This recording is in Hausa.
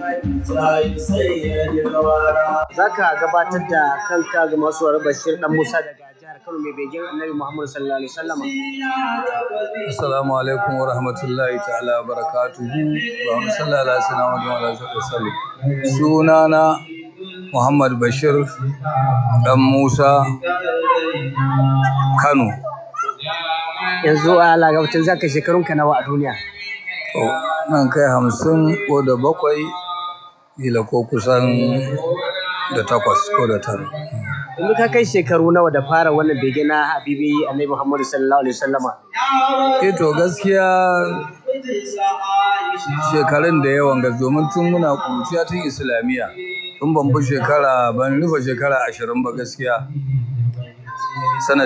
Za ka gabatar da kanka ga masu wari Bashir Dan Musa daga jihar Kano mai begen Annabi Muhammad sallallahu alaihi wasallam. Assalamu alaikum wa rahmatullahi ta'ala wa barakatuhu. Wa sallallahu ala sayyidina Muhammad wa sallam. Sunana Muhammad Bashir Dan Musa Kano. Yanzu a lagabacin za ka shekarun ka nawa a duniya. To, nan kai hamsin ko da bakwai, kila ko kusan da takwas ko da tara. Yanzu ka kai shekaru nawa da fara wannan bege na Habibi Annabi Muhammad sallallahu alaihi wasallama. Eh to gaskiya shekarun da yawan gas domin tun muna kuruciya tun islamiyya tun ban fi shekara ban rufe shekara ashirin ba gaskiya. Sanad